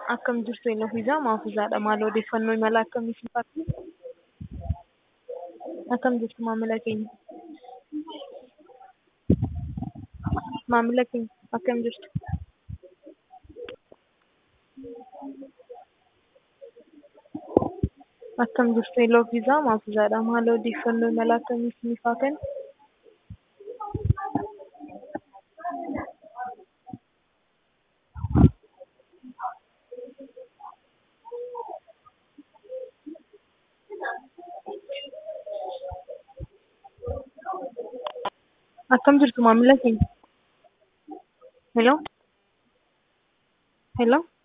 Akkam jirtu Elofiisaa Maafuuzaadha. Maal odeeffannoo imala akkamii siifatti? Akkam jirtu maamila keenya? Maamila keenya akkam jirtu? Akkam jirtu Elofiisaa Maafuuzaadha. Maal odeeffannoo imala akkamii siif haa kennu? Akkam jirtu maamila keenya? Hello? Hello?